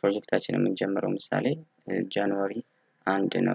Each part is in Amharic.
ፕሮጀክታችን የምንጀምረው ምሳሌ ጃንዋሪ አንድ ነው።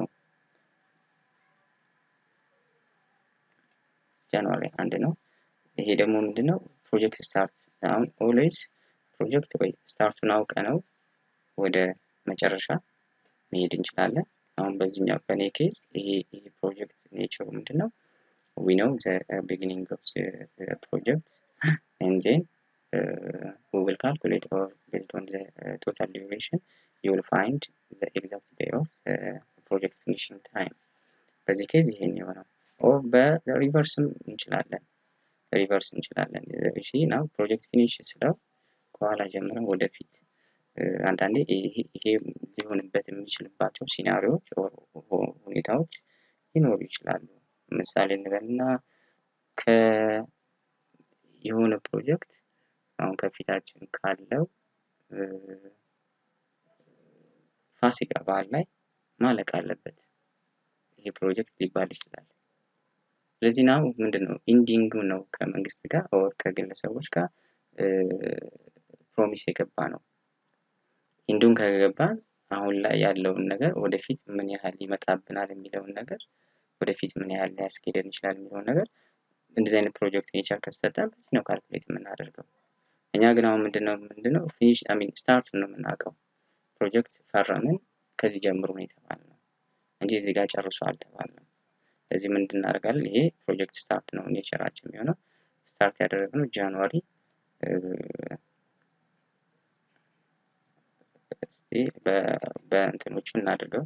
ጃንዋሪ አንድ ነው። ይሄ ደግሞ ምንድነው ፕሮጀክት ስታርት አሁን ኦልዌይስ ፕሮጀክት ወይ ስታርቱን አውቀ ነው ወደ መጨረሻ መሄድ እንችላለን። አሁን በዚህኛው በኔ ኬዝ ይሄ ይሄ ፕሮጀክት ኔቸሩ ምንድን ነው ዊ ነው ዘ ቢጊኒንግ ኦፍ ፕሮጀክት ኤንድ ዜን we will calculate or based on the uh, total duration you will find the exact day of the project finishing time በዚህ ኬዝ ይሄን የሆነው ኦር በሪቨርስም እንችላለን ሪቨርስ እንችላለን እሺ ናው ፕሮጀክት ፊኒሽ ስለው ከኋላ ጀምረን ወደፊት አንዳንዴ ይሄ ሊሆንበት የሚችልባቸው ሲናሪዎች ሁኔታዎች ሊኖሩ ይችላሉ ምሳሌ እንበልና ከ የሆነ ፕሮጀክት አሁን ከፊታችን ካለው ፋሲካ በዓል ላይ ማለቅ አለበት ይሄ ፕሮጀክት ሊባል ይችላል። ስለዚህ ናው ምንድን ነው ኢንዲንግ ነው ከመንግስት ጋር ኦር ከግለሰቦች ጋር ፕሮሚስ የገባ ነው። ኢንዱን ከገባን አሁን ላይ ያለውን ነገር ወደፊት ምን ያህል ይመጣብናል የሚለውን ነገር ወደፊት ምን ያህል ሊያስኬደን ይችላል የሚለውን ነገር እንደዚህ አይነት ፕሮጀክት ኔቸር ከሰጠን በዚህ ነው ካልኩሌት የምናደርገው። እኛ ግን አሁን ምንድነው ምንድነው ፊኒሽ አይ ሚን ስታርቱን ነው የምናውቀው። ፕሮጀክት ፈረምን ከዚህ ጀምሮ ነው የተባልነው እንጂ እዚህ ጋር ጨርሶ አልተባልንም። ስለዚህ ምን እናደርጋለን? ይሄ ፕሮጀክት ስታርት ነው ኔቸራችን የሚሆነው። ስታርት ያደረግነው ጃንዋሪ እስቲ በእንትኖቹ እናድርገው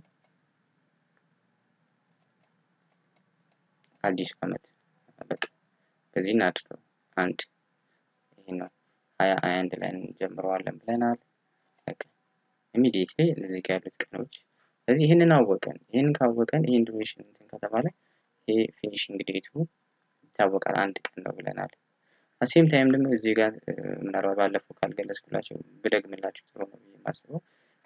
አዲሱ ዓመት በቃ በዚህ እናድርገው አንድ ይሄ ነው ሀያ ሀያ አንድ ላይ እንጀምረዋለን ብለናል። በቃ ኢሚዲየትሊ እዚህ ጋር ያሉት ቀኖች ስለዚህ ይህንን አወቀን። ይህንን ካወቀን ይህን ዱሬሽን እንትን ከተባለ ይሄ ፊኒሽንግ ዴቱ ይታወቃል አንድ ቀን ነው ብለናል። አሴም ታይም ደግሞ እዚህ ጋር ምናልባት ባለፈው ካልገለጽኩላቸው ብደግምላችሁ ጥሩ ነው ብዬ የማስበው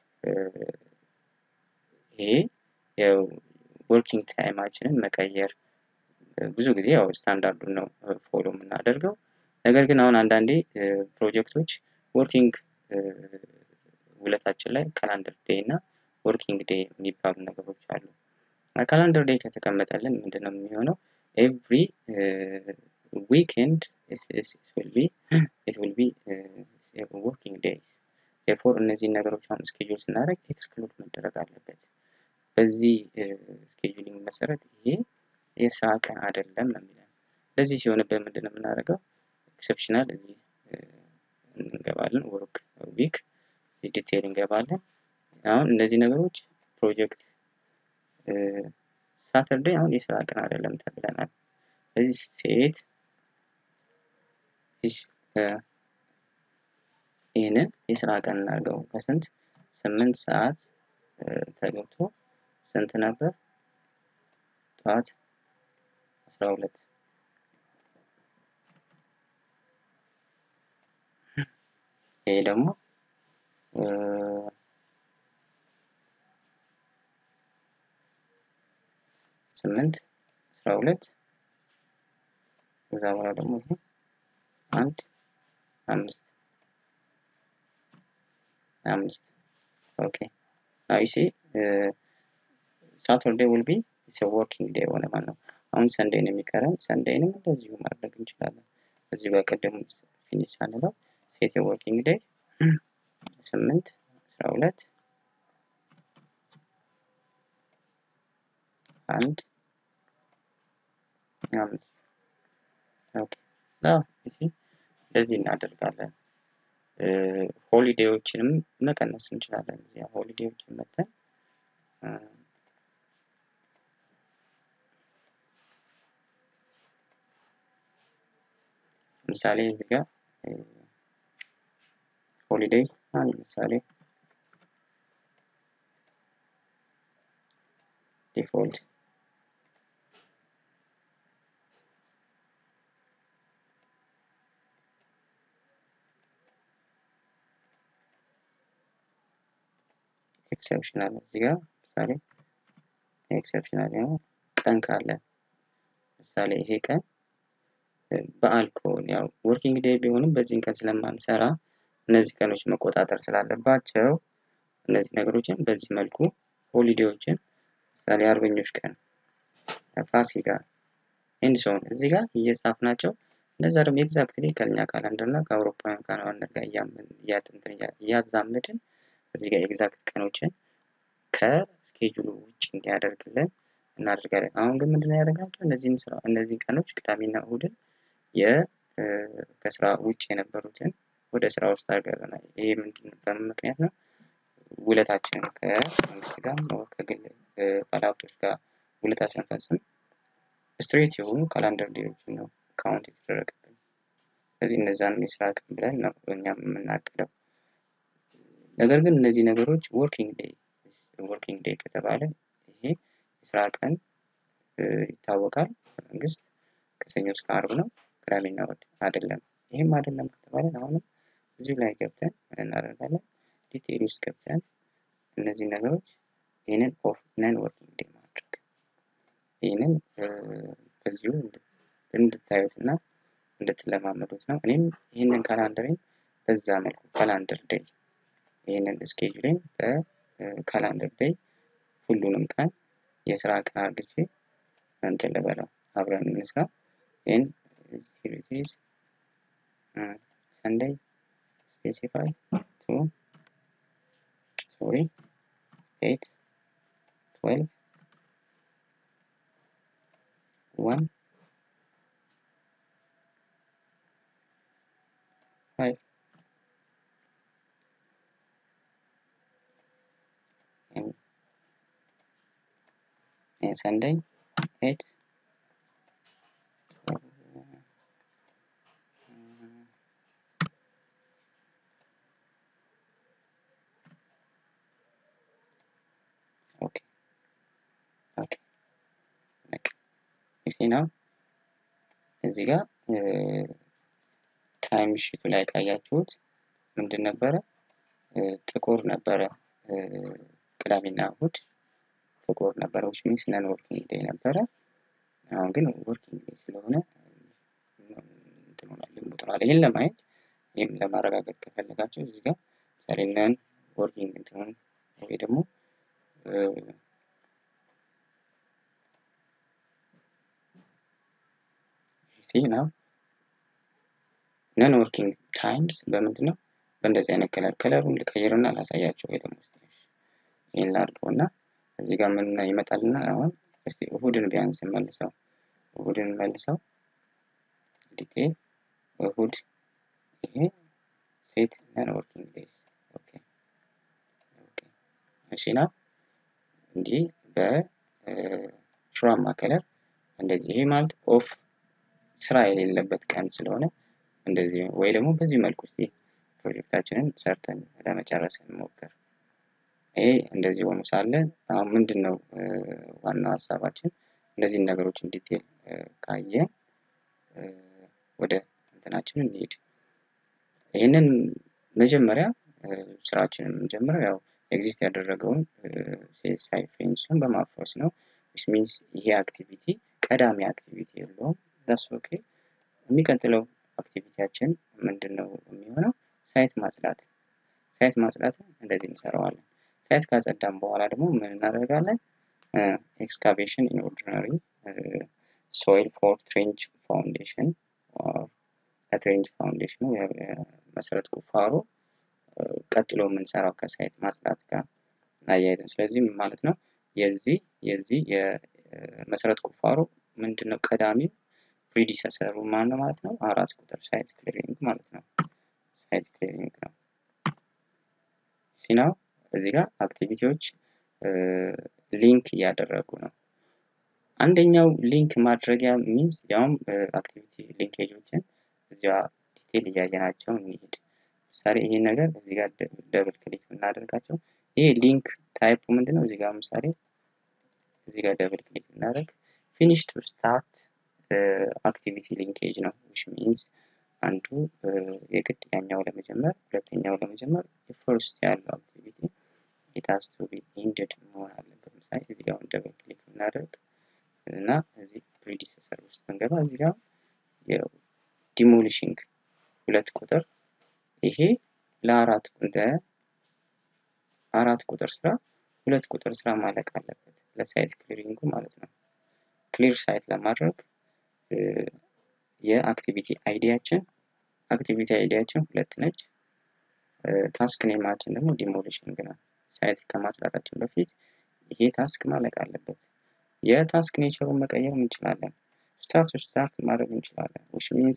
ይሄ ያው ወርኪንግ ታይማችንን መቀየር ብዙ ጊዜ ያው ስታንዳርዱን ነው ፎሎ የምናደርገው። ነገር ግን አሁን አንዳንዴ ፕሮጀክቶች ወርኪንግ ውለታችን ላይ ካላንደር ዴይ እና ወርኪንግ ዴይ የሚባሉ ነገሮች አሉ። ካላንደር ዴይ ከተቀመጠልን ምንድነው የሚሆነው ኤቭሪ ዊኬንድ ዊል ቢ ኢት ዊል ቢ ወርኪንግ ዴይስ ቴርፎር እነዚህን ነገሮች አሁን ስኬጁል ስናደርግ ኤክስክሉድ መደረግ አለበት። በዚህ ስኬጁሊንግ መሰረት ይሄ የስራ ቀን አይደለም ነው የሚለን። ለዚህ ሲሆንበት ምንድን ነው የምናደርገው? ኤክሰፕሽናል እዚህ እንገባለን። ወርክ ዊክ ዲቴይል እንገባለን። አሁን እነዚህ ነገሮች ፕሮጀክት ሳተርዴይ አሁን የስራ ቀን አይደለም ተብለናል። ስለዚህ ሴት ይህንን የስራ ቀን እናድርገው። ከስንት ስምንት ሰዓት ተገብቶ ስንት ነበር? ጠዋት አስራ ሁለት ይሄ ደግሞ ስምንት አስራ ሁለት ከዛ በኋላ ደግሞ ይሄ አንድ አምስት አምስት ኦኬ ናው ዩ ሲ ሳተርዴ ዊል ቢ ኢትስ ወርኪንግ ዴይ ሆነ ማለት ነው። አሁን ሰንዴይ ነው የሚቀረን። ሰንዴይንም እንደዚሁ ማድረግ እንችላለን። እዚህ በቀደም ፊኒሽ ሳንለው ሴት የወርኪንግ ዴይ ስምንት አስራ ሁለት አንድ አምስት ኦኬ እንደዚህ እናደርጋለን። ሆሊዴዎችንም መቀነስ እንችላለን። እዚያ ሆሊዴዎችን መተን ምሳሌ እዚህ ጋር ሆሊዴይ አንድ ምሳሌ ዲፎልት ኤክሰፕሽናል እዚህ ጋር ምሳሌ ኤክሰፕሽናል ነው ቀን ካለ ምሳሌ ይሄ ቀን በዓል ከሆነ ያው ወርኪንግ ዴይ ቢሆንም በዚህን ቀን ስለማንሰራ እነዚህ ቀኖች መቆጣጠር ስላለባቸው እነዚህ ነገሮችን በዚህ መልኩ ሆሊዴዎችን ምሳሌ አርበኞች ቀን፣ ፋሲካ ኤንድ ሶን እዚህ ጋር እየጻፍናቸው እነዛ ደግሞ ኤግዛክትሊ ከኛ ካላንደር እና ከአውሮፓውያን ካላንደር ጋር እያዛመድን እዚህ ጋር ኤግዛክት ቀኖችን ከስኬጁሉ ውጭ እንዲያደርግልን እናደርጋለን። አሁን ግን ምንድነው ያደረግናቸው እነዚህን ስራ እነዚህን ቀኖች ቅዳሜና እሁድን የ ከስራ ውጭ የነበሩትን ወደ ስራ ውስጥ አድርገናል። ይሄ ምንድን በምን ምክንያት ነው? ውለታችንን ከመንግስት ጋር ከግል ባለሀብቶች ጋር ውለታ ስንፈጽም ስትሬት የሆኑ ካላንደር ዴዎችን ነው ካውንት የተደረገብን። ስለዚህ እነዛን የስራ ቀን ብለን ነው እኛም የምናቅደው። ነገር ግን እነዚህ ነገሮች ወርኪንግ ዴይ ወርኪንግ ዴይ ከተባለ ይሄ የስራ ቀን ይታወቃል። መንግስት ከሰኞ እስከ አርብ ነው፣ ቅዳሜና እሑድ አይደለም። ይህም አይደለም ከተባለ አሁንም እዚሁ ላይ ገብተን ምን እናደርጋለን? ዲቴይል ውስጥ ገብተን እነዚህ ነገሮች ይህንን ኦፍ ነን ወርኪንግ ዴይ ማድረግ ይህንን በዚሁ እንድታዩት እና እንድትለማመዱት ነው። እኔም ይህንን ካላንደሬን በዛ መልኩ ካላንደር ዴይ ይህንን ስኬጁሌን በካላንደር ዴይ ሁሉንም ቀን የስራ ቀን አርግቼ እንትን ልበለው አብረን እንስራ። ይህን ሂሪቲዝ ሰንደይ ስፔሲፋይ ቱ ሶሪ ኤት ትዌልቭ ዋን ፋይቭ and Sunday eight okay okay ይሄ ነው እዚህ ጋር ታይም ሽቱ ላይ ካያችሁት ምንድን ነበረ ጥቁር ነበረ ቅዳሜና እሁድ ጥቁር ነበረ ዊች ሚንስ ነን ወርኪንግ ዴይ ነበረ። አሁን ግን ወርኪንግ ዴይ ስለሆነ እንትን ሆኗል፣ ልሙጥ ሆኗል። ይህን ለማየት ይህም ለማረጋገጥ ከፈለጋቸው እዚህ ጋር ምሳሌ ነን ወርኪንግ እንትኑን ወይ ደግሞ ሲ ነው ነን ወርኪንግ ታይምስ በምንድን ነው በእንደዚህ አይነት ከለር ከለሩን ልቀይርና ላሳያቸው ወይ ደግሞ ይህን ላድርገው እና እዚህ ጋር ምን ይመጣልና አሁን እስቲ እሁድን ቢያንስ መልሰው እሁድን መልሰው ዲቴል እሁድ ይሄ ሴት ነን ወርኪንግ ዴይስ ኦኬ ኦኬ እሺ ና እንዲህ በሹራማ ከለር እንደዚህ ይሄ ማለት ኦፍ ስራ የሌለበት ቀን ስለሆነ እንደዚህ ወይ ደግሞ በዚህ መልኩ እስቲ ፕሮጀክታችንን ሰርተን ለመጨረስ እንሞክር። ይሄ እንደዚህ ሆኖ ሳለ አሁን ምንድን ነው ዋናው ሀሳባችን እነዚህን ነገሮችን ዲቴል ካየ ወደ እንትናችን እንሄድ። ይህንን መጀመሪያ ስራችንን የምንጀምረው ያው ኤግዚስት ያደረገውን ሲኤስአይ ፍሬንሱን በማፍረስ ነው። ዊች ሚንስ ይሄ አክቲቪቲ ቀዳሚ አክቲቪቲ የለውም። ዳስ ኦኬ። የሚቀጥለው አክቲቪቲያችን ምንድን ነው የሚሆነው? ሳይት ማጽዳት። ሳይት ማጽዳትን እንደዚህ እንሰራዋለን። ሳይት ካጸዳም በኋላ ደግሞ ምን እናደርጋለን? ኤክስካቬሽን ኢን ኦርዲናሪ ሶይል ፎር ትሬንች ፋውንዴሽን ትሬንች ፋውንዴሽኑ መሰረት ቁፋሮ ቀጥሎ የምንሰራው ከሳይት ማጽዳት ጋር አያይዘን። ስለዚህ ማለት ነው የዚህ የዚህ የመሰረት ቁፋሮ ምንድን ነው ቀዳሚው ፕሪዲሰሰሩ ማን ነው ማለት ነው? አራት ቁጥር ሳይት ክሊሪንግ ማለት ነው። ሳይት ክሊሪንግ ነው ሲናው እዚህ ጋር አክቲቪቲዎች ሊንክ እያደረጉ ነው። አንደኛው ሊንክ ማድረጊያ ሚንስ ያውም አክቲቪቲ ሊንኬጆችን እዚያ ዲቴል እያየናቸው እንሄድ። ምሳሌ ይሄን ነገር እዚህ ጋር ደብል ክሊክ ብናደርጋቸው ይሄ ሊንክ ታይፑ ምንድን ነው? እዚህ ጋር ምሳሌ እዚህ ጋር ደብል ክሊክ ብናደርግ ፊኒሽ ቱ ስታርት አክቲቪቲ ሊንኬጅ ነው ዊች ሚንስ አንዱ የግድ ያኛው ለመጀመር ሁለተኛው ለመጀመር የፈርስት ያለው አክቲቪቲ ኢት ሃዝ ቱ ቢ ኢንድድ መሆን አለበት። ምሳሌ እዚህ ጋር ደብል ክሊክ ብናደርግ እና እዚህ ፕሪዲሰሰር ውስጥ ብንገባ እዚህ ጋር የዲሞሊሽንግ ሁለት ቁጥር ይሄ ለአራት እንደ ከአራት ቁጥር ስራ ሁለት ቁጥር ስራ ማለቅ አለበት ለሳይት ክሊሪንጉ ማለት ነው። ክሊር ሳይት ለማድረግ የአክቲቪቲ አይዲያችን አክቲቪቲ አይዲያችን ሁለት ነች። ታስክ ኔማችን ደግሞ ዲሞሊሽንግ ነው። ሳይት ከማጽዳታችን በፊት ይሄ ታስክ ማለቅ አለበት። የታስክ ኔቸሩን መቀየር እንችላለን። ስታርት ስታርት ማድረግ እንችላለን። ዊች ሚንስ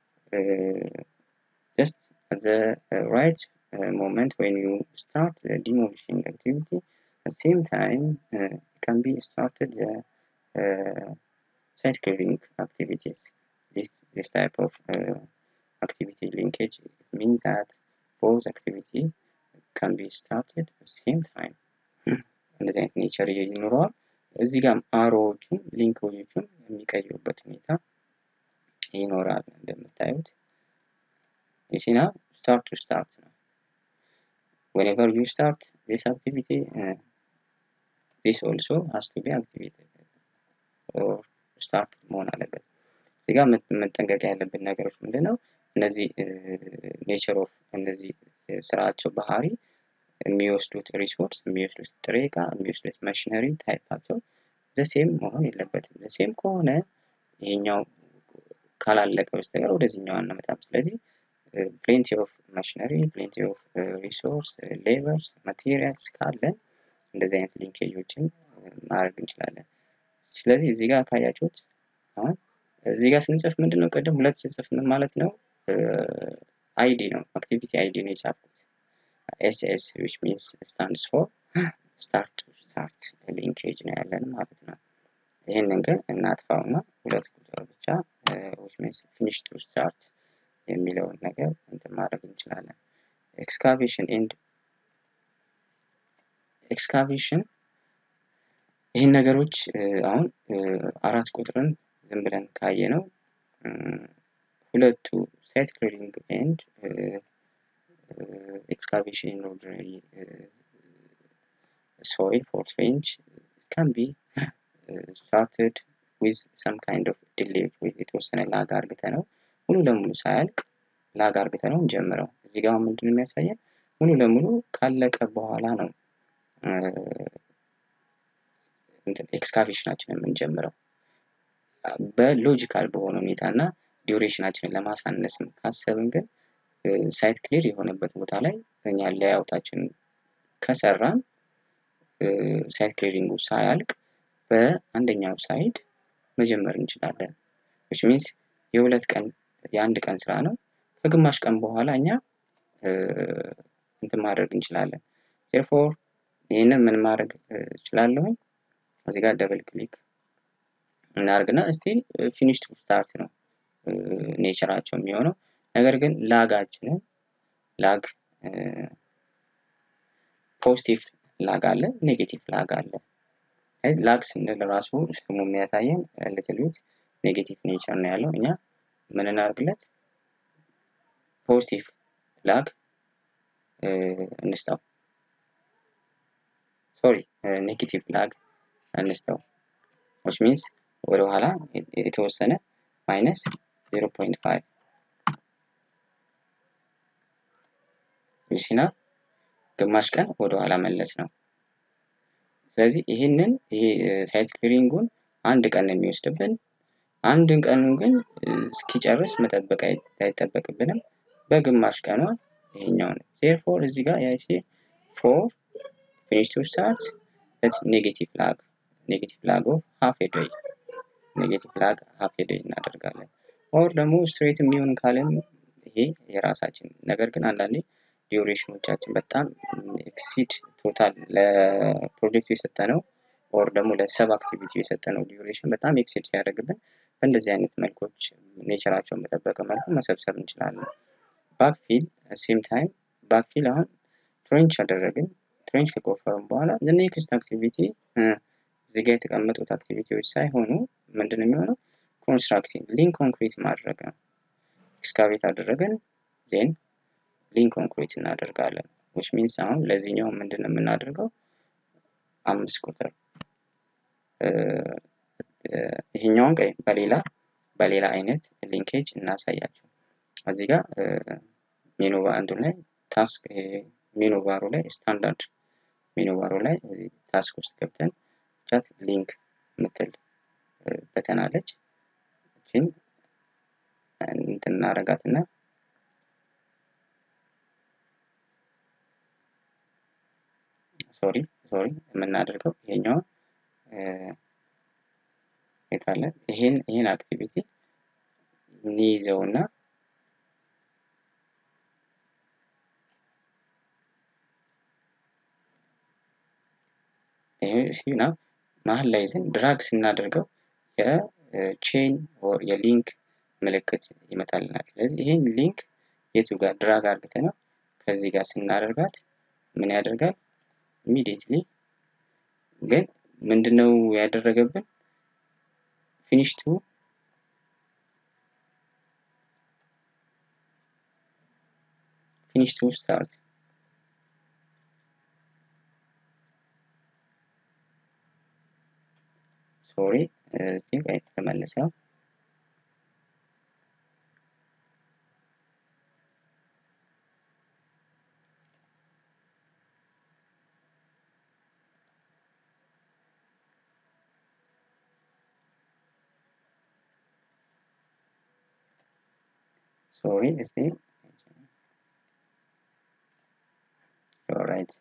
ጀስት ዘ ራይት ሞመንት ዌን ዩ ስታርት ዲሞሊሽንግ አክቲቪቲ ሴም ታይም ካን ቢ ስታርትድ site clearing activities. This, this type of uh, activity linkage means that both activity can be started at the same time. እንደዚህ አይነት ኔቸር ይኖረዋል። እዚህ ጋር አሮዎቹም ሊንኮቹም የሚቀይሩበት ሁኔታ ይኖራል። እንደምታዩት የሲና ስታርት ቱ ስታርት ነው። whenever you start this activity uh, this also has to be activated or ስታርት መሆን አለበት። እዚህ ጋር መጠንቀቅ ያለብን ነገሮች ምንድን ነው? እነዚህ ኔቸር ኦፍ እነዚህ ስራቸው ባህሪ የሚወስዱት ሪሶርስ የሚወስዱት ጥሬ እቃ የሚወስዱት ማሽነሪ ታይፓቸው ዘሴም መሆን የለበትም። ዘሴም ከሆነ ይሄኛው ካላለቀ በስተቀር ወደዚህኛው አናመጣም። ስለዚህ ፕሌንቲ ኦፍ ማሽነሪ ፕሌንቲ ኦፍ ሪሶርስ ሌበርስ ማቴሪያልስ ካለን እንደዚህ አይነት ሊንኬጆችን ማድረግ እንችላለን። ስለዚህ እዚህ ጋር ካያችሁት አሁን እዚህ ጋር ስንጽፍ ምንድን ነው ቅድም ሁለት ስንጽፍ ምን ማለት ነው አይዲ ነው አክቲቪቲ አይዲ ነው የጻፍኩት ኤስኤስ ዊች ሚንስ ስታንድስ ፎር ስታርት ቱ ስታርት ሊንኬጅ ነው ያለን ማለት ነው ይህንን ግን እናጥፋውና ሁለት ቁጥር ብቻ ዊች ሚንስ ፊኒሽ ቱ ስታርት የሚለውን ነገር እንትን ማድረግ እንችላለን ኤክስካቬሽን ኤንድ ኤክስካቬሽን ይህን ነገሮች አሁን አራት ቁጥርን ዝም ብለን ካየ ነው ሁለቱ ሳይት ክሊሪንግ ኤንድ ኤክስካቬሽን ኢን ኦርዲነሪ ሶይል ፎር ትሬንች ካን ቢ ስታርትድ ዊዝ ሰም ካይንድ ኦፍ ዲሌይ የተወሰነ ላግ አርግተ ነው ሙሉ ለሙሉ ሳያልቅ ላግ አርግተ ነው እንጀምረው እዚህ ጋር ምንድን የሚያሳየን ሙሉ ለሙሉ ካለቀ በኋላ ነው ኤክስካቬሽናችን የምንጀምረው በሎጂካል በሆነ ሁኔታ እና ዲዩሬሽናችንን ለማሳነስም ካሰብን ግን ሳይት ክሊር የሆነበት ቦታ ላይ እኛ ላያውታችን ከሰራን ሳይት ክሊሪንጉ ሳያልቅ በአንደኛው ሳይድ መጀመር እንችላለን ዊች ሚንስ የሁለት ቀን የአንድ ቀን ስራ ነው ከግማሽ ቀን በኋላ እኛ እንትን ማድረግ እንችላለን ቴርፎር ይህንን ምን ማድረግ እችላለሁኝ እዚህ ጋር ደብል ክሊክ እናደርግና ስቲል ፊኒሽ ቱ ስታርት ነው ኔቸራቸው የሚሆነው ነገር ግን ላጋችንን ላግ ፖዚቲቭ ላግ አለ ኔጌቲቭ ላግ አለ ላግ ስንል ራሱ ስሙ የሚያሳየን ልትል ቤት ኔጌቲቭ ኔቸር ነው ያለው እኛ ምን እናደርግለት ፖዚቲቭ ላግ እንስጠው ሶሪ ኔጌቲቭ ላግ እንስጠው ዊች ሚንስ ወደ ኋላ የተወሰነ ማይነስ 0.5 ይሲና ግማሽ ቀን ወደ ኋላ መለስ ነው ስለዚህ ይህንን ይሄ ሳይት ክሊሪንጉን አንድ ቀን የሚወስድብን አንድን ቀኑ ግን እስኪጨርስ መጠበቅ አይጠበቅብንም በግማሽ ቀኗ ይሄኛው ነው ቴርፎር እዚህ ጋር ያቺ ፎር ፊኒሽ ቱ ስታርት በት ኔጌቲቭ ላግ ኔጌቲቭ ላግ ኦፍ ሃፍ ዴይ ኔጌቲቭ ላግ ሃፍ ዴይ እናደርጋለን ኦር ደግሞ ስትሬት የሚሆን ካለም ይሄ የራሳችን ነገር ግን አንዳንዴ ዲዩሬሽኖቻችን በጣም ኤክሲድ ቶታል ለፕሮጀክቱ የሰጠ ነው ኦር ደግሞ ለሰብ አክቲቪቲ የሰጠ ነው ዲዩሬሽን በጣም ኤክሲድ ሲያደርግብን በእንደዚህ አይነት መልኮች ኔቸራቸውን በጠበቀ መልኩ መሰብሰብ እንችላለን ባክፊል ሴም ታይም ባክፊል አሁን ትሬንች አደረግን ትሬንች ከቆፈርን በኋላ ኔክስት አክቲቪቲ እዚህ ጋር የተቀመጡት አክቲቪቲዎች ሳይሆኑ ምንድን የሚሆነው ኮንስትራክቲንግ ሊንክ ኮንክሪት ማድረግ ነው ኤክስካቬት አደረግን ዜን ሊንክ ኮንክሪት እናደርጋለን ዊች ሚንስ አሁን ለዚህኛው ምንድን ነው የምናደርገው አምስት ቁጥር ይሄኛውን ቀይ በሌላ በሌላ አይነት ሊንኬጅ እናሳያቸው እዚህ ጋር ሜኑ አንዱ ላይ ታስክ ሜኑ ባሩ ላይ ስታንዳርድ ሜኑ ባሩ ላይ ታስክ ውስጥ ገብተን ቻት ሊንክ የምትል በተን አለች። እችን እንትን እናረጋትና ሶሪ ሶሪ የምናደርገው ይሄኛውን የታለ ይሄን ይሄን አክቲቪቲ እንይዘውና ይሄ ሲና መሀል ላይ ይዘን ድራግ ስናደርገው የቼን ኦር የሊንክ ምልክት ይመጣልናል። ስለዚህ ይሄን ሊንክ የቱ ጋር ድራግ አርግተ ነው ከዚህ ጋር ስናደርጋት ምን ያደርጋል? ኢሚዲየትሊ ግን ምንድነው ያደረገብን? ፊኒሽ ቱ ፊኒሽ ቱ ስታርት ሶሪ እዚህ ጋር ተመልሰው ሶሪ እስቲ ኦራይት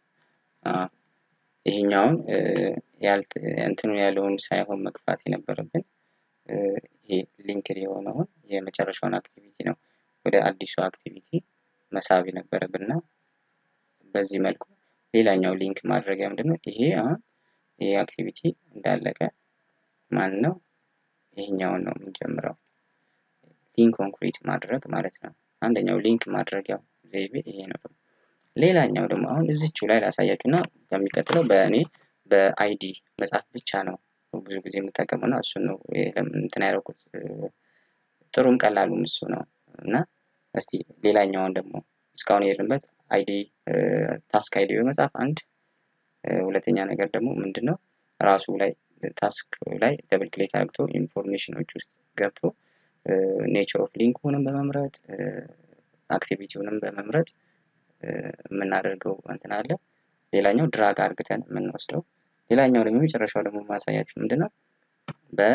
ይሄኛውን እንትኑ ያለውን ሳይሆን መግፋት የነበረብን ይሄ ሊንክድ የሆነውን የመጨረሻውን አክቲቪቲ ነው ወደ አዲሱ አክቲቪቲ መሳብ የነበረብን እና በዚህ መልኩ ሌላኛው ሊንክ ማድረጊያ ምንድን ነው? ይሄ አሁን ይሄ አክቲቪቲ እንዳለቀ ማን ነው ይሄኛውን ነው የምንጀምረው ሊንክ ኮንክሪት ማድረግ ማለት ነው። አንደኛው ሊንክ ማድረጊያው ዘይቤ ይሄ ነው። ሌላኛው ደግሞ አሁን እዚቹ ላይ ላሳያችሁ እና በሚቀጥለው በእኔ በአይዲ መጻፍ ብቻ ነው ብዙ ጊዜ የምጠቀመው እና እሱን ነው እንትን ያደረኩት። ጥሩም ቀላሉም እሱ ነው እና እስቲ ሌላኛውን ደግሞ እስካሁን የሄድንበት አይዲ ታስክ አይዲ በመጻፍ አንድ፣ ሁለተኛ ነገር ደግሞ ምንድን ነው ራሱ ላይ ታስክ ላይ ደብል ክሊክ አድርግቶ ኢንፎርሜሽኖች ውስጥ ገብቶ ኔቸር ኦፍ ሊንኩንም በመምረጥ አክቲቪቲውንም በመምረጥ የምናደርገው እንትን አለ። ሌላኛው ድራግ አርግተን የምንወስደው ሌላኛው ደግሞ የመጨረሻው ደግሞ ማሳያችሁ ምንድን ነው በ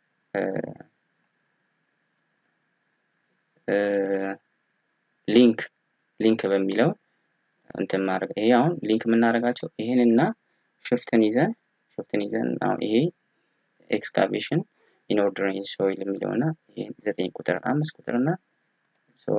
ሊንክ ሊንክ በሚለው እንትን ማድረግ ይሄ አሁን ሊንክ የምናደርጋቸው ይሄንና ሽፍትን ይዘን ሽፍትን ይዘን አሁን ይሄ ኤክስካቬሽን ኢን ኦርደር ኢን ሶይል የሚለው እና ይሄ ዘጠኝ ቁጥር አምስት ቁጥር እና ሶሪ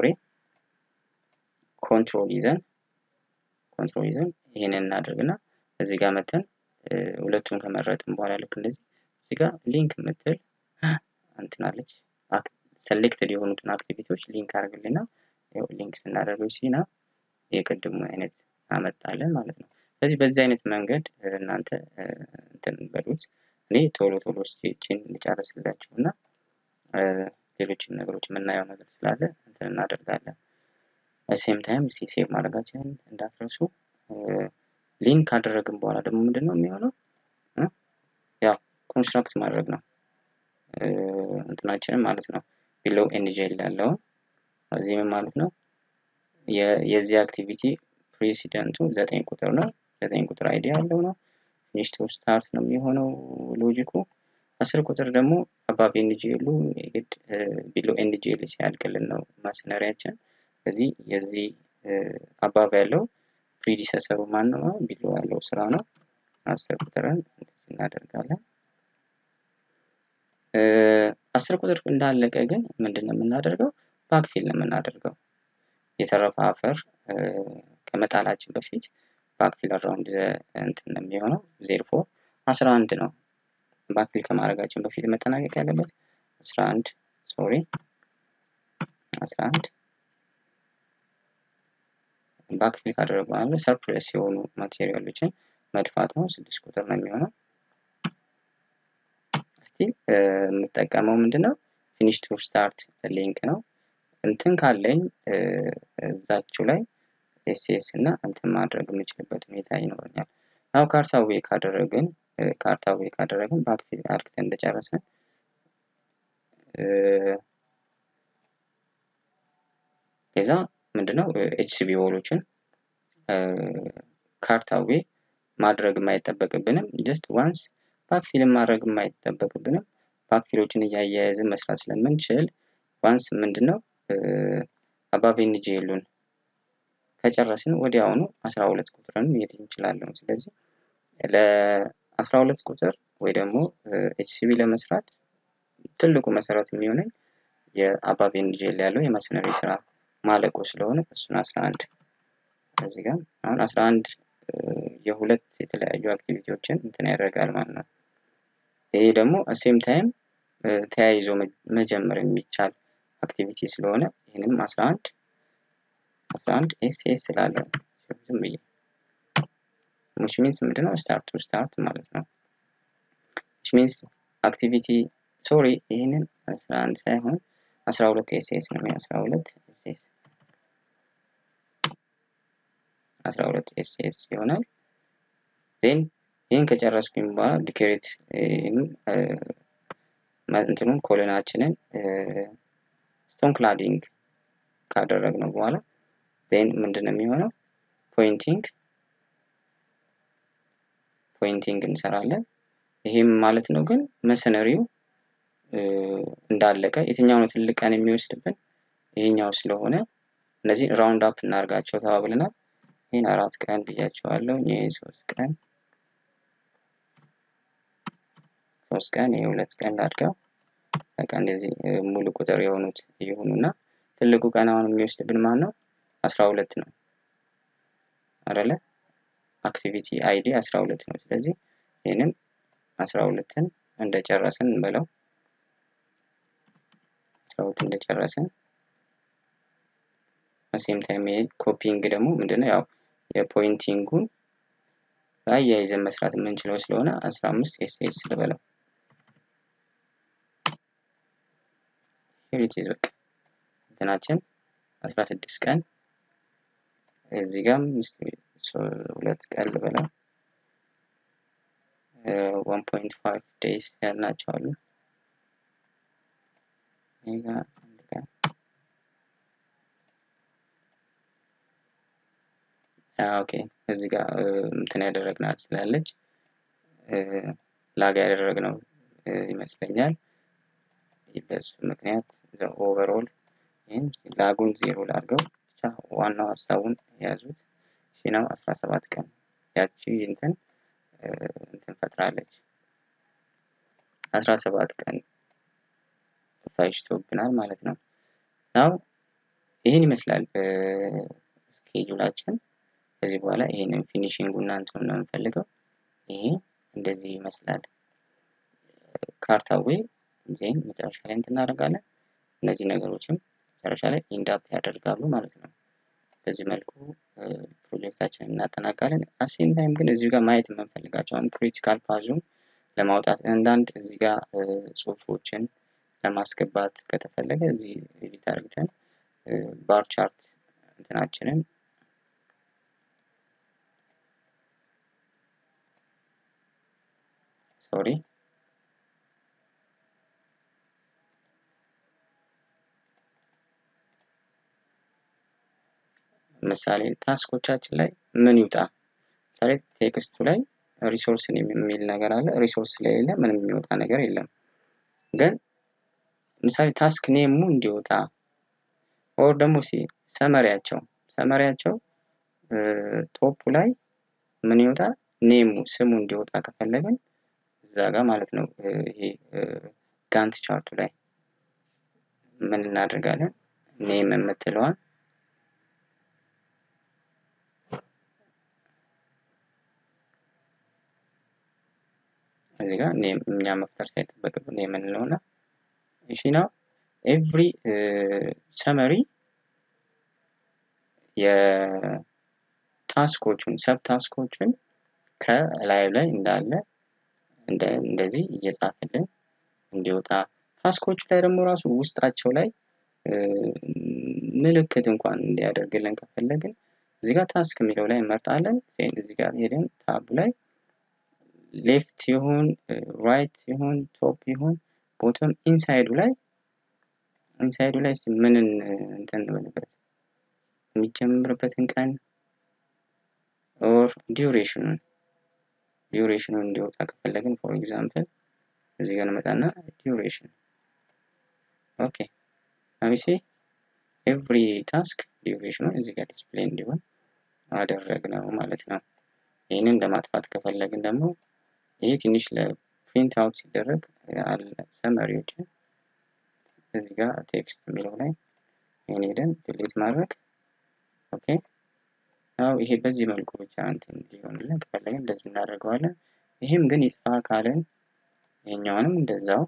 ኮንትሮል ይዘን ኮንትሮል ይዘን ይሄንን እናደርግና እዚህ ጋር መተን ሁለቱን ከመረጥን በኋላ ልክ እንደዚህ እዚህ ጋር ሊንክ የምትል እንትናለች ሰሌክትድ የሆኑትን አክቲቪቲዎች ሊንክ አድርግልና ሊንክ ስናደርገው ሲና የቅድሙ አይነት አመጣለን ማለት ነው። ስለዚህ በዚህ አይነት መንገድ እናንተ እንትን በሉት። እኔ ቶሎ ቶሎ ስቴችን ልጨርስላችሁ እና ሌሎችም ነገሮች የምናየው ነገር ስላለ እንትን እናደርጋለን። ሴም ታይም ሴቭ ማድረጋችንን እንዳትረሱ። ሊንክ ካደረግን በኋላ ደግሞ ምንድን ነው የሚሆነው? ያው ኮንስትራክት ማድረግ ነው እንትናችንን ማለት ነው። ቢሎው ኤንጂኤል ያለውን እዚህ ምን ማለት ነው? የዚህ አክቲቪቲ ፕሬሲደንቱ ዘጠኝ ቁጥር ነው። ዘጠኝ ቁጥር አይዲ ያለው ነው። ፊኒሽ ቱ ስታርት ነው የሚሆነው ሎጂኩ። አስር ቁጥር ደግሞ አባብ ኤንጂኤሉ የግድ ቢሎ ኤንጂኤል ሲያልቅልን ነው ማስነሪያችን። ስለዚህ የዚህ አባብ ያለው ፕሪዲሰሰሩ ማን ነው? ቢሎ ያለው ስራ ነው። አስር ቁጥርን እንደዚህ እናደርጋለን። አስር ቁጥር እንዳለቀ ግን ምንድን ነው የምናደርገው? ባክፊል ነው የምናደርገው። የተረፈ አፈር ከመጣላችን በፊት ባክፊል አራውንድ እንትን ነው የሚሆነው። ዜሮ ፎር አስራ አንድ ነው ባክፊል ከማድረጋችን በፊት መጠናቀቅ ያለበት አስራ አንድ ሶሪ አስራ አንድ ባክፊል ካደረጉ በኋላ ሰርፕለስ የሆኑ ማቴሪያሎችን መድፋት ነው። ስድስት ቁጥር ነው የሚሆነው። እስቲ የምጠቀመው ምንድን ነው ፊኒሽ ቱ ስታርት ሊንክ ነው። እንትን ካለኝ እዛችሁ ላይ ኤስኤስ እና እንትን ማድረግ የምችልበት ሁኔታ ይኖረኛል። ያው ካርታ ዌይ ካደረግን ካርታ ዌይ ካደረግን ባክፊል አድርግተን እንደጨረስን ከዛ ምንድነው ኤችሲቢ ወሎችን ካርታ ዌይ ማድረግ የማይጠበቅብንም ጀስት ዋንስ ባክፊልን ማድረግ የማይጠበቅብንም ባክፊሎችን እያያያዝን መስራት ስለምንችል ዋንስ ምንድነው አባብ ኤንጂኤሉን ከጨረስን ወዲያውኑ አስራ ሁለት ቁጥርን መሄድ እንችላለን። ስለዚህ ለአስራ ሁለት ቁጥር ወይ ደግሞ ኤችሲቢ ለመስራት ትልቁ መሰረት የሚሆነኝ የአባብ ኤንጂኤል ያለው የመስነሪ ስራ ማለቁ ስለሆነ እሱን አስራ አንድ እዚህ ጋር አሁን አስራ አንድ የሁለት የተለያዩ አክቲቪቲዎችን እንትን ያደርጋል ማለት ነው። ይሄ ደግሞ ሴም ታይም ተያይዞ መጀመር የሚቻል አክቲቪቲ ስለሆነ ይህንም 11 11 ኤስ ኤስ ስላለው ዝም ብዬ which means ምንድነው ስታርት ቱ ስታርት ማለት ነው which means አክቲቪቲ ሶሪ ይህንን 11 ሳይሆን 12 ኤስ ኤስ ነው 12 ኤስ ኤስ 12 ኤስ ኤስ ይሆናል ዜን ይህን ከጨረስኩኝ በኋላ ዲኬሬት እንትኑን ኮሎናችንን ስቶን ክላዲንግ ካደረግነው በኋላ ዜን ምንድን ነው የሚሆነው ፖይንቲንግ ፖይንቲንግ እንሰራለን። ይሄም ማለት ነው ግን መሰነሪው እንዳለቀ የትኛው ነው ትልቅ ቀን የሚወስድብን ይሄኛው ስለሆነ እነዚህ ራውንድ አፕ እናደርጋቸው ተባብለናል። ይህን አራት ቀን ብያቸዋለሁ። ይህ ሶስት ቀን ሶስት ቀን ይህ ሁለት ቀን ላድርገው። በቃ እንደዚህ ሙሉ ቁጥር የሆኑት ይሁኑና ትልቁ ቀን አሁን የሚወስድብን ማን ነው? አስራ ሁለት ነው አይደለ? አክቲቪቲ አይዲ አስራ ሁለት ነው። ስለዚህ ይህንን አስራ ሁለትን እንደጨረስን እንበለው አስራ ሁለት እንደጨረስን በሴም ታይም ይሄ ኮፒንግ ደግሞ ምንድነው ያው የፖይንቲንጉን አያይዘን መስራት የምንችለው ስለሆነ አስራ አምስት ኤስ ኤስ ልበለው ሄሪቴዝ በቃ እንትናችን አስራ ስድስት ቀን እዚህ ጋም ሁለት ቀን ልበለው ዋን ፖይንት ፋይቭ ዴይስ ያልናቸው አሉ። ይህ ጋር አንድ ቀን ኦኬ እዚህ ጋር እንትን ያደረግናት ስላለች ላግ ያደረግነው ይመስለኛል። በሱ ምክንያት ኦቨርኦል ይህን ላጉን ዜሮ ላድርገው ብቻ ዋናው ሀሳቡን የያዙት ሺ ነው። አስራ ሰባት ቀን ያቺ እንትን እንትን ፈጥራለች። አስራ ሰባት ቀን ፈጅቶብናል ማለት ነው። ናው ይህን ይመስላል ስኬጁላችን። ከዚህ በኋላ ይህንን ፊኒሽንጉ እና እንትኑ ነው የምንፈልገው። ይሄ እንደዚህ ይመስላል ካርታዌ ዜን መጨረሻ ላይ እንትን እናደርጋለን። እነዚህ ነገሮችም መጨረሻ ላይ ኢንዳፕ ያደርጋሉ ማለት ነው። በዚህ መልኩ ፕሮጀክታችንን እናጠናቃለን። አሴም ታይም ግን እዚሁ ጋር ማየት የምንፈልጋቸው ክሪቲካል ፓዙን ለማውጣት አንዳንድ እዚህ ጋር ጽሁፎችን ለማስገባት ከተፈለገ እዚህ ኤዲት አድርግተን ባር ቻርት እንትናችንን ሶሪ ምሳሌ ታስኮቻችን ላይ ምን ይውጣ? ምሳሌ ቴክስቱ ላይ ሪሶርስን የሚል ነገር አለ። ሪሶርስ ስለሌለ ምንም የሚወጣ ነገር የለም። ግን ምሳሌ ታስክ ኔሙ እንዲወጣ ኦር ደግሞ ሲ ሰመሪያቸው ሰመሪያቸው ቶፑ ላይ ምን ይወጣ ኔሙ ስሙ እንዲወጣ ከፈለግን እዛ ጋር ማለት ነው። ይሄ ጋንት ቻርቱ ላይ ምን እናደርጋለን? ኔም የምትለዋን እዚህ ጋር ኔም እኛ መፍጠር ሳይጠበቅብን ኔም እንለውና እሺ ነው ኤቭሪ ሰመሪ የታስኮቹን ሰብ ታስኮቹን ከላዩ ላይ እንዳለ እንደዚህ እየጻፈልን እንዲወጣ ታስኮቹ ላይ ደግሞ ራሱ ውስጣቸው ላይ ምልክት እንኳን እንዲያደርግልን ከፈለግን እዚህ ጋር ታስክ የሚለው ላይ እንመርጣለን። ዜን እዚህ ጋር ሄደን ታቡ ላይ ሌፍት ይሁን ራይት ይሁን ቶፕ ይሁን ቦቶም ኢንሳይዱ ላይ ኢንሳይዱ ላይ ምንን እንትን እንበልበት የሚጀምርበትን ቀን ኦር ዲዩሬሽኑን ዲዩሬሽኑ እንዲወጣ ከፈለግን ፎር ኤግዛምፕል እዚህ ጋር እንመጣና ዲዩሬሽን ኦኬ አሚሴ ኤቭሪ ታስክ ዲዩሬሽኑ እዚህ ጋር ዲስፕሌይ እንዲሆን አደረግነው ማለት ነው። ይህንን ለማጥፋት ከፈለግን ደግሞ ይሄ ትንሽ ለፕሪንት አውት ሲደረግ አለ ሰመሪዎችን እዚህ ጋር ቴክስት የሚለው ላይ ይህን ሄደን ዲሊት ማድረግ ኦኬ። ያው ይሄ በዚህ መልኩ ብቻ እንትን ሊሆንልን ከፈለግን እንደዚህ እናደርገዋለን። ይህም ግን ይጥፋ ካለን ይሄኛውንም እንደዛው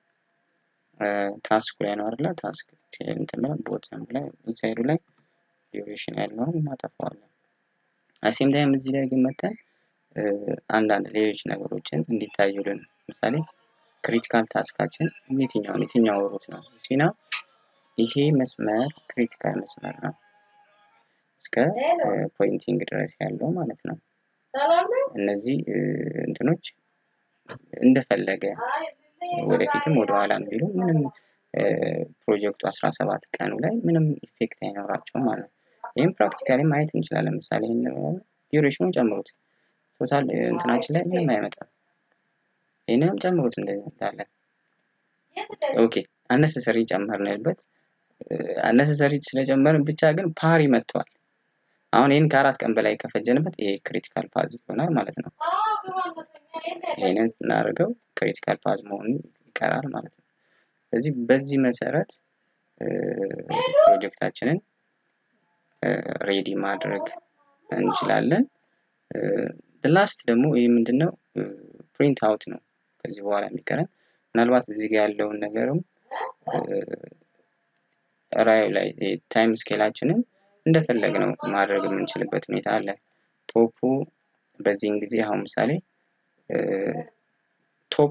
ታስኩ ላይ ነው አይደለ? ታስክ እንትን ላይ ቦተም ላይ ኢንሳይዱ ላይ ዲዩሬሽን ያለውን እናጠፋዋለን። አሴም ታይም እዚህ ላይ ግን መተን አንዳንድ ሌሎች ነገሮችን እንዲታዩልን ለምሳሌ ክሪቲካል ታስካችን የትኛውን የትኛው ሩት ነው ሲና ይሄ መስመር ክሪቲካል መስመር ነው እስከ ፖይንቲንግ ድረስ ያለው ማለት ነው። እነዚህ እንትኖች እንደፈለገ ወደፊትም ወደ ኋላ ቢሉ ምንም ፕሮጀክቱ አስራ ሰባት ቀኑ ላይ ምንም ኢፌክት አይኖራቸውም ማለት ነው። ይህም ፕራክቲካሊ ማየት እንችላለን። ለምሳሌ ዲዩሬሽኑን ጨምሩት፣ ቶታል እንትናችን ላይ ምንም አይመጣም። ይህንንም ጨምሩት እንደዚህ እንዳለ። ኦኬ አነሰሰሪ ጨመርንበት። አነሰሰሪ ስለጨመርን ብቻ ግን ፓሪ መጥቷል። አሁን ይህን ከአራት ቀን በላይ ከፈጀንበት ይሄ ክሪቲካል ፓዝ ይሆናል ማለት ነው። ይህንን ስናደርገው ክሪቲካል ፓዝ መሆኑ ይቀራል ማለት ነው። ስለዚህ በዚህ መሰረት ፕሮጀክታችንን ሬዲ ማድረግ እንችላለን። ላስት ደግሞ ይህ ምንድን ነው? ፕሪንት አውት ነው ከዚህ በኋላ የሚቀረን። ምናልባት እዚህ ጋር ያለውን ነገርም ራዩ ላይ ታይም ስኬላችንን እንደፈለግ ነው ማድረግ የምንችልበት ሁኔታ አለ። ቶፑ በዚህን ጊዜ አሁን ምሳሌ ቶፕ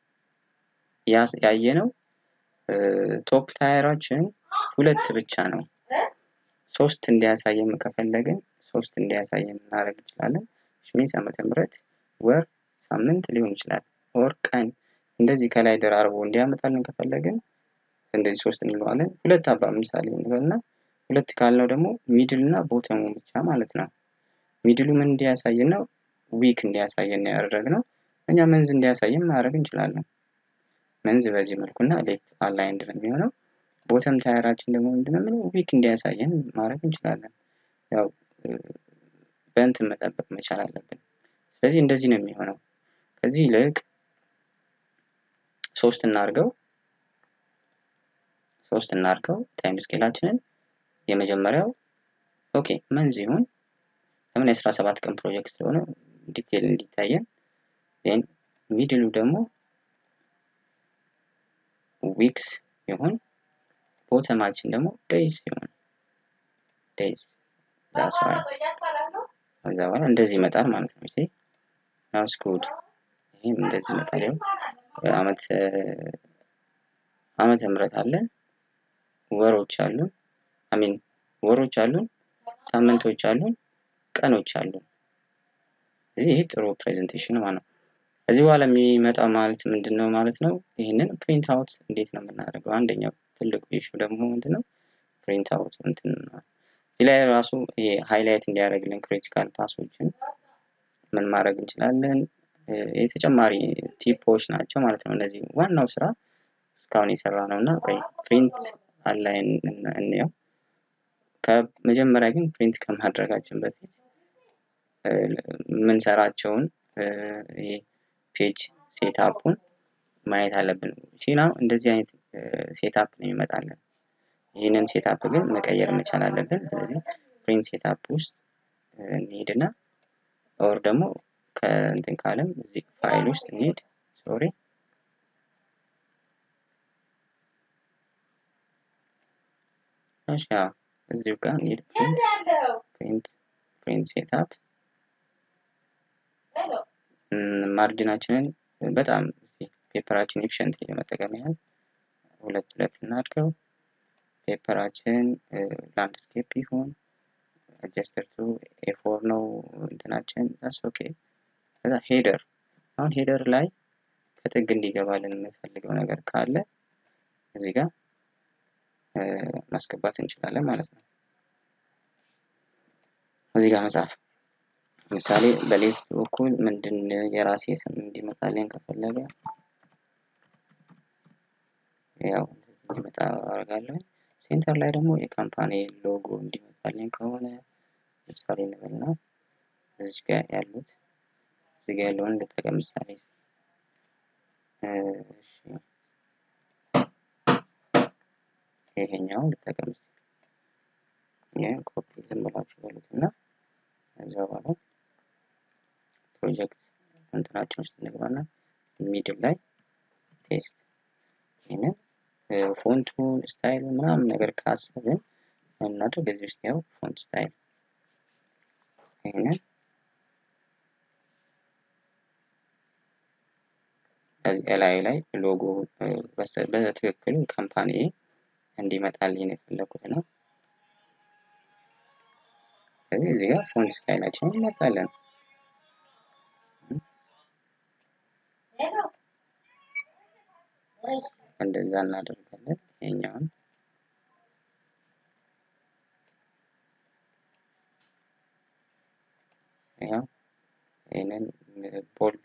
ያየ ነው ቶፕ ታየራችን ሁለት ብቻ ነው። ሶስት እንዲያሳየን ከፈለግን ሶስት እንዲያሳየን እናደርግ እንችላለን። ሚንስ ዓመተ ምህረት ወር፣ ሳምንት ሊሆን ይችላል። ወር፣ ቀን እንደዚህ ከላይ ደራርቦ እንዲያመጣልን ከፈለግን እንደዚህ ሶስት እንለዋለን። ሁለት አባ ምሳሌ እንበልና ሁለት ካልነው ደግሞ ሚድል እና ቦተሙ ብቻ ማለት ነው። ሚድሉ ምን እንዲያሳየን ነው? ዊክ እንዲያሳየን ያደረግነው። እኛ መንዝ እንዲያሳየን ማድረግ እንችላለን። መንዝ በዚህ መልኩና ሌፍት አላይንድ ነው የሚሆነው። ቦተም ታየራችን ደግሞ ምንድነው ዊክ እንዲያሳየን ማድረግ እንችላለን። ያው በእንትን መጠበቅ መቻል አለብን። ስለዚህ እንደዚህ ነው የሚሆነው። ከዚህ ይልቅ ሶስት እናድርገው ሶስት እናድርገው ታይም ስኬላችንን የመጀመሪያው ኦኬ መንዝ ይሁን ለምን የአስራ ሰባት ቀን ፕሮጀክት ስለሆነ ዲቴል እንዲታየን ን ሚድሉ ደግሞ ዊክስ ይሁን ቦተማችን ደግሞ ዴይዝ ይሁን ዴይዝ ዳስ ከዛ በኋላ እንደዚህ ይመጣል ማለት ነው። ሲ ናውስ ጉድ ይህም እንደዚህ ይመጣል። ያው አመት ዓመተ ምህረት አለን፣ ወሮች አሉን፣ አሚን ወሮች አሉን፣ ሳምንቶች አሉን፣ ቀኖች አሉን። እዚህ ይህ ጥሩ ፕሬዘንቴሽን ማለት ነው። ከዚህ በኋላ የሚመጣ ማለት ምንድን ነው ማለት ነው? ይህንን ፕሪንት አውት እንዴት ነው የምናደርገው? አንደኛው ትልቁ ኢሹ ደግሞ ምንድን ነው? ፕሪንት አውት እንትን እዚህ ላይ ራሱ ሃይላይት እንዲያደርግልን ክሪቲካል ፓሶችን ምን ማድረግ እንችላለን? የተጨማሪ ቲፖች ናቸው ማለት ነው። እነዚህ ዋናው ስራ እስካሁን የሰራ ነው እና ፕሪንት አላይን እንየው። ከመጀመሪያ ግን ፕሪንት ከማድረጋችን በፊት የምንሰራቸውን ፔጅ ሴታፑን ማየት አለብን። ሲና እንደዚህ አይነት ሴታፕ ነው ይመጣለን። ይህንን ሴታፕ ግን መቀየር መቻል አለብን። ስለዚህ ፕሪንት ሴታፕ ውስጥ እንሄድና ኦር ደግሞ ከእንትን ካለም እዚህ ፋይል ውስጥ እንሄድ ሶሪ እሺ እዚሁ ጋር እንሄድ ፕሪንት ፕሪንት ፕሪንት ሴታፕ ማርጅናችንን በጣም ፔፐራችን ኤፊሽንት ለመጠቀም ያህል ሁለት ሁለት እናድርገው። ፔፐራችን ላንድስኬፕ ይሁን አጀስተር ቱ ኤፎር ነው እንትናችን ዳስ ኦኬ። ከዛ ሄደር አሁን ሄደር ላይ ከጥግ እንዲገባልን የምንፈልገው ነገር ካለ እዚህ ጋር ማስገባት እንችላለን ማለት ነው። እዚህ ጋር መጻፍ ለምሳሌ በሌፍት በኩል ምንድን የራሴ ስም እንዲመጣልኝ ከፈለገ ያው እንደዚህ እንዲመጣ አደርጋለሁ። ሴንተር ላይ ደግሞ የካምፓኒ ሎጎ እንዲመጣልኝ ከሆነ ምሳሌ እንበልና እዚች ጋር ያሉት እዚህ ጋር ያለውን ልጠቀም ምሳሌ ይሄኛውን ልጠቀም ይህን ኮፒ ዝም ብላችሁ በሉት እና እዛ በኋላ ፕሮጀክት እንትናችን ውስጥ እንግባና ሚድል ላይ ፔስት ይህንን ፎንቱን ስታይል ምናምን ነገር ካሰብን እናድርግ እዚህ ውስጥ ያው ፎንት ስታይል ይህንን እላዩ ላይ ሎጎ በትክክሉ ካምፓኒ እንዲመጣልኝ ነው የፈለኩት ነው። ስለዚህ እዚህ ጋር ፎንት ስታይላችንን እንመርጣለን። እንደዛ እናደርጋለን። ይሄኛውን ያው ይህንን ቦልድ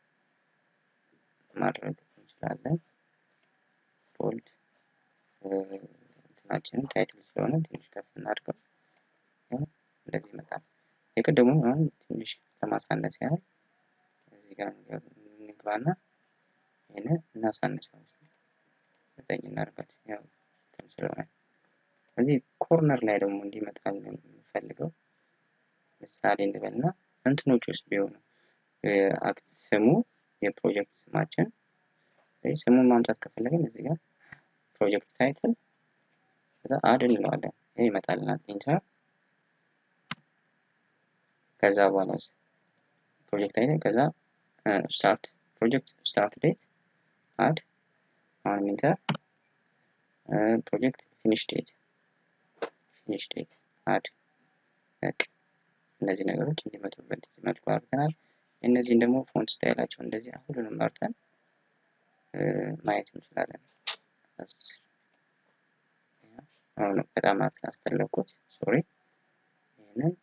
ማድረግ እንችላለን። ቦልድ እንትናችንን ታይትል ስለሆነ ትንሽ ከፍ እናድርገው። እንደዚህ ይመጣል። የቅድሙ አሁን ትንሽ ለማሳነስ ያህል እዚህ ጋር እንግባና ይህንን እናሳንሰው። ዘጠኝ እናድርጋት ያው እንትን ስለሆነ እዚህ ኮርነር ላይ ደግሞ እንዲመጣል የምፈልገው ምሳሌ እንበልና እንትኖች ውስጥ ቢሆኑ አክት ስሙ የፕሮጀክት ስማችን ስሙን ማምጣት ከፈለግን እዚህ ጋር ፕሮጀክት ታይትል ከዛ አድ እንለዋለን። ይህ ይመጣልናል። ኢንተር ከዛ በኋላ ፕሮጀክት ታይትል ከዛ ስታርት ፕሮጀክት ስታርት ዴት አድ አሁንም ኢንተር ፕሮጀክት ፊኒሽ ዴት ፊኒሽ ዴት አድ በቃ እነዚህ ነገሮች እንዲመጡ በዚህ መልኩ አድርገናል። እነዚህን ደግሞ ፎንት ስታይላቸው እንደዚህ ሁሉንም መርጠን ማየት እንችላለን። አሁን በጣም አስተለኩት ሶሪ። ይህንን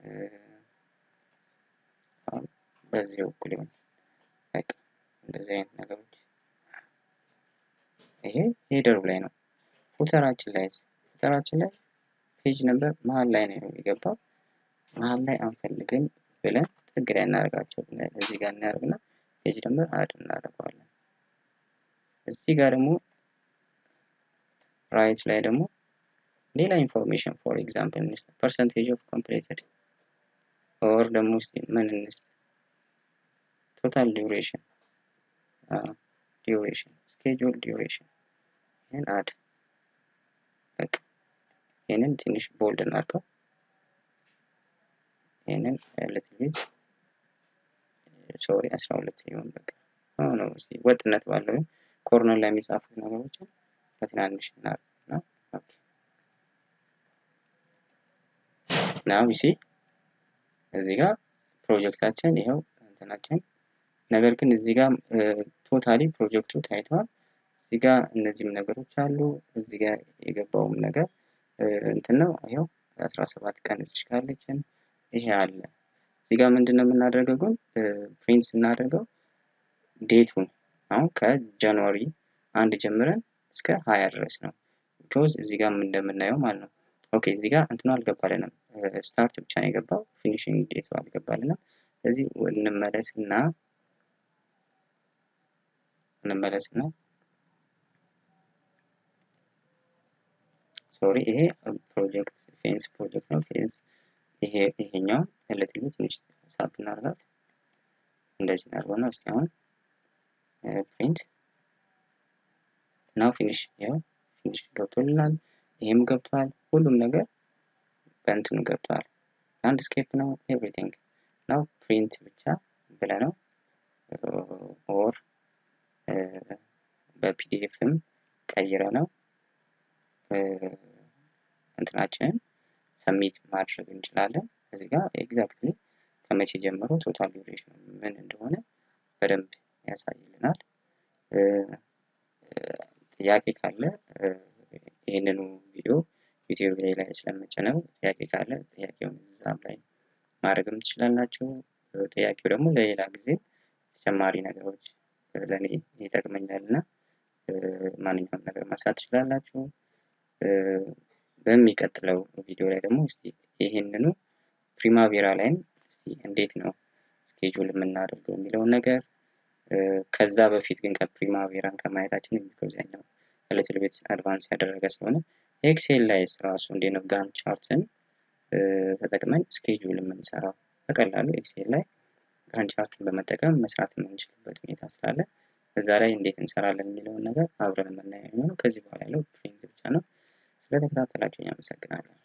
በዚህ በኩል ይሆን በቃ እንደዚህ አይነት ነገሮች ይሄ ሄደሩ ላይ ነው። ፉተራችን ላይ ፉተራችን ላይ ፔጅ ነበር መሀል ላይ ነው የገባው። መሀል ላይ አንፈልግም ብለን ጥግ ላይ እናደርጋቸው። እዚህ ጋር እናደርግና ፔጅ ነበር አድ እናደርገዋለን። እዚህ ጋር ደግሞ ራይት ላይ ደግሞ ሌላ ኢንፎርሜሽን ፎር ኤግዛምፕል እንስጥ ፐርሰንቴጅ ኦፍ ኮምፕሌትድ ኦር ደግሞ እስቲ ምን እንስጥ ቶታል ዲዩሬሽን ዲዩሬሽን ስኬጁል ዲዩሬሽን ይህን አድ በቃ ይህንን ትንሽ ቦልድ እናድርገው። ይህንን ልትል ቤት ሶሪ አስራ ሁለት ሲሆን በቃ ነው እስቲ ወጥነት ባለው ኮርነር ላይ የሚጻፉት ነገሮችን በትናንሽ እናድርግ ነው። ናው ሲ እዚህ ጋር ፕሮጀክታችን ይኸው እንትናችን ነገር ግን እዚህ ጋር ቶታሊ ፕሮጀክቱ ታይቷል። እዚህ ጋር እነዚህም ነገሮች አሉ። እዚህ ጋር የገባውም ነገር እንትን ነው። ይኸው አስራ ሰባት ቀን እዚህ ካለችን ይሄ አለ። እዚህ ጋር ምንድን ነው የምናደርገው ግን ፕሪንት ስናደርገው ዴቱን አሁን ከጃንዋሪ አንድ ጀምረን እስከ ሀያ ድረስ ነው። ቢኮዝ እዚህ ጋር እንደምናየው ማለት ነው። ኦኬ እዚህ ጋር እንትኑ አልገባልንም። ስታርት ብቻ ነው የገባው፣ ፊኒሽንግ ዴቱ አልገባልንም። ስለዚህ እንመለስና እንመለስና ሶሪ ይሄ ፕሮጀክት ፌንስ ፕሮጀክት ነው። ፌንስ ይሄ ይሄኛው ሪሌቲቭሊ ትንሽ ሳብ እናድርጋት። እንደዚህ እናድርገውና እስቲ አሁን ፕሪንት ናው ፊኒሽ ያው ፊኒሽ ገብቶልናል። ይሄም ገብቷል። ሁሉም ነገር በእንትኑ ገብቷል። ላንድስኬፕ ነው ኤቭሪቲንግ ናው ፕሪንት ብቻ ብለ ነው ኦር በፒዲኤፍም ቀይረ ነው እንትናችንን ሰሚት ማድረግ እንችላለን። እዚህ ጋር ኤግዛክትሊ ከመቼ ጀምሮ ቶታል ዱሬሽን ምን እንደሆነ በደንብ ያሳይልናል። ጥያቄ ካለ ይህንኑ ቪዲዮ ዩቲዩብ ላይ ላይ ስለምጭነው ጥያቄ ካለ ጥያቄውን እዛም ላይ ማድረግም ትችላላችሁ። ጥያቄው ደግሞ ለሌላ ጊዜ ተጨማሪ ነገሮች ለእኔ ይጠቅመኛል እና ማንኛውም ነገር ማንሳት ትችላላችሁ። በሚቀጥለው ቪዲዮ ላይ ደግሞ እስቲ ይህንኑ ፕሪማቬራ ላይም እስቲ እንዴት ነው ስኬጁል የምናደርገው የሚለውን ነገር ከዛ በፊት ግን ከፕሪማቬራን ከማየታችን የሚገዛኛው ሊትል ቤት አድቫንስ ያደረገ ስለሆነ ኤክሴል ላይ ራሱ እንዴት ነው ጋን ቻርትን ተጠቅመን ስኬጁል የምንሰራው በቀላሉ ኤክሴል ላይ ጋን ቻርትን በመጠቀም መስራት የምንችልበት ሁኔታ ስላለ እዛ ላይ እንዴት እንሰራለን የሚለውን ነገር አብረን የምናየው የሚሆነው ከዚህ በኋላ ያለው ፕሪንት ብቻ ነው። ስለተከታተላችሁኝ አመሰግናለሁ።